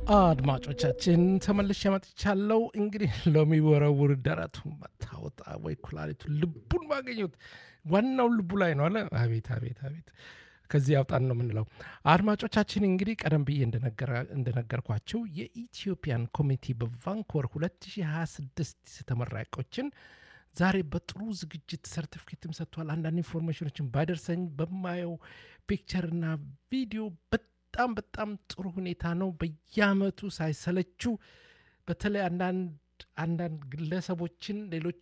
አድማጮቻችን ተመልሼ መጥቻለሁ። እንግዲህ ለሚወረውር ደረቱ መታወጣ ወይ ኩላሊቱ ልቡን ማገኘት ዋናው ልቡ ላይ ነው አለ። አቤት አቤት አቤት ከዚህ ያውጣን ነው የምንለው። አድማጮቻችን እንግዲህ ቀደም ብዬ እንደነገርኳቸው የኢትዮጵያን ኮሚኒቲ በቫንኮቨር 2026 ተመራቂዎችን ዛሬ በጥሩ ዝግጅት ሰርቲፊኬትም ሰጥቷል። አንዳንድ ኢንፎርሜሽኖችን ባይደርሰኝ በማየው ፒክቸርና ቪዲዮ በጣም በጣም ጥሩ ሁኔታ ነው። በየአመቱ ሳይሰለችው በተለይ አንዳንድ አንዳንድ ግለሰቦችን ሌሎች